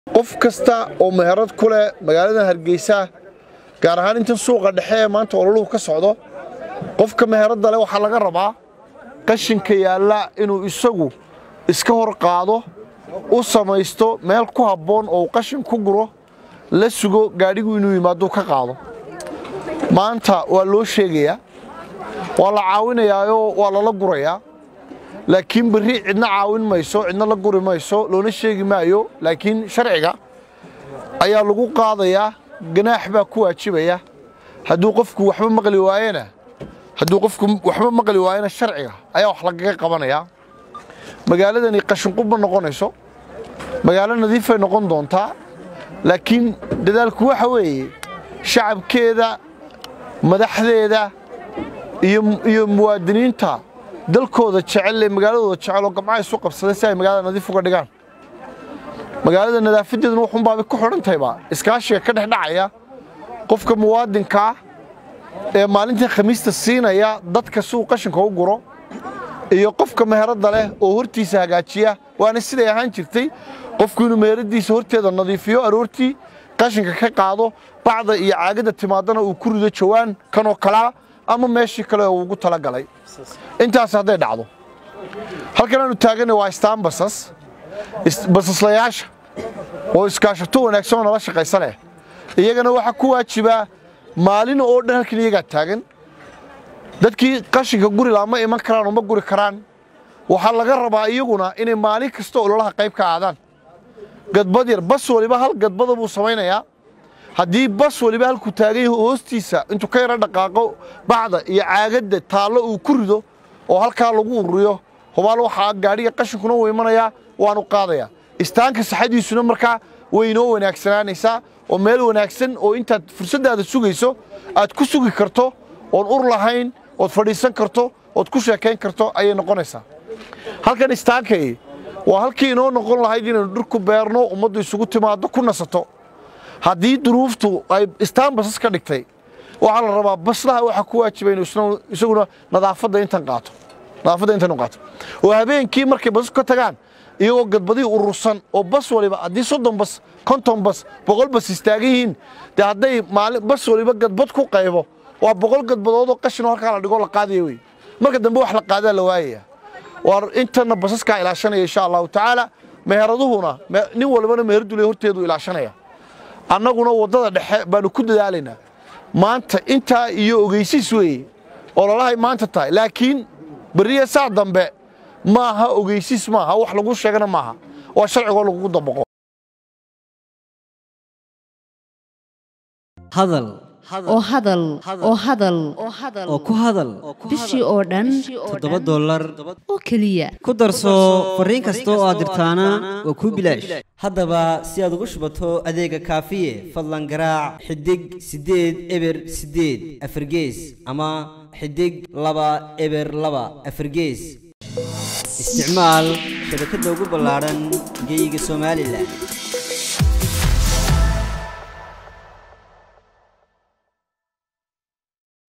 qof kasta oo meherad ku leh magaalada hargeysa gaar ahaan intan suuqa dhexe ee maanta ololuhu ka socdo qofka meheradda leh waxaa laga rabaa qashinka yaalla inuu isagu iska hor qaado u samaysto meel ku habboon oo uu qashin ku guro la sugo gaadhigu inuu yimaaduu ka qaado maanta waa loo sheegayaa waa la caawinayaayoo waa lala gurayaa laakiin berri cidna caawin mayso cidna la guri mayso loona sheegi maayo laakiin sharciga ayaa lagu qaadayaa ganaax baa ku waajibaya hadduu qofku waxba maqli waayena hadduu qofku waxba maqli waayena sharciga ayaa wax lagaga qabanayaa magaaladani qashinqub ma noqonayso magaalo nadiifay noqon doontaa laakiin dadaalku waxa weeye shacabkeeda madaxdeeda iyo muwaadiniinta dalkooda jecel ee magaaladooda jecel oo gamcaha isu qabsaday si ay magaalada nadiif uga dhigaan magaalada nadaafadeeduna wuxuunbaabay ku xidhan tahayba iskaashiga ka dhex dhacaya qofka muwaadinkaa ee maalintii khamiista siinaya dadka si uu qashinka u guro iyo qofka meheradda leh oo hortiisa hagaajiya waana siday ahaan jirtay qofku inuu meheradiisa horteeda nadiifiyo aroortii qashinka ka qaado bacda iyo caagadda timaadana uu ku rido jawaan kanoo kalaa ama meeshii kale oo ugu talagalay intaas hadday dhacdo halkan aanu taaganay waa istaan basas basaslayaasha oo iskaashato wanaagsan oo nala shaqaysa leh iyagana waxaa ku waajibaa maalin oo dhan halkan iyagaa taagan dadkii qashinka guri laa ma iman karaan oo ma guri karaan waxaa laga rabaa iyaguna inay maalin kasta ololaha qayb ka aadaan gadbad yar bas waliba hal gadbada buu samaynayaa haddii bas waliba halkuu taagay hoostiisa intuu ka yaro dhaqaaqo bacda iyo caagadda taallo uu ku rido oo halkaa lagu ururiyo hubaal waxaa gaadhiga qashinkuna u imanayaa waanu qaadayaa istaanka saxadiisuna markaa way inoo wanaagsanaanaysaa oo meel wanaagsan oo intaad fursaddaada sugayso aad ku sugi karto oon ur lahayn ood fadhiisan karto ood ku sheekayn karto ayay noqonaysaa halkan istaankay waa halkii inoo noqon lahayd inaynu dhir ku beerno ummaddu isugu timaaddo ku nasato haddii duruuftu ay istaan basas ka dhigtay waxaa la rabaa baslaha waxaa ku waajiba inuu isaguna nadaafadda intan qaato nadaafadda intan u qaato oo habeenkii markay basasku ka tagaan iyagoo gadbadii urursan oo bas waliba haddii soddon bas konton bas boqol bas istaagan yihiin dee hadday maalin bas waliba gadbad ku qaybo waa boqol gadbadoodoo qashinoo halkaa la dhigoo la qaadaya wey marka dambe wax la qaadaa la waayaya waa intana basaskaa ilaashanaya insha allahu tacaala meheraduhuna nin walbana meheradule horteedu ilaashanaya annaguna waddada dhexe baanu ku dadaalaynaa maanta intaa iyo ogeysiis weeye ololahay maanta tahay laakiin berriya saa dambe maaha ogeysiis maaha wax lagu sheegana maaha waa sharcigoo lagugu dabaqo hadal oo hadal oo hadal oo ku hadal bishii oo dhan toddoba dollar oo keliya ku darso fariin kasta oo aad dirtaana waa kuu bilaash haddaba si aad ugu shubato adeega kaafiye fadlan garaac xidig siddeed eber siddeed afargees ama xidig laba eber laba afargees isticmaal shabakadda ugu ballaadhan geeyiga somalilan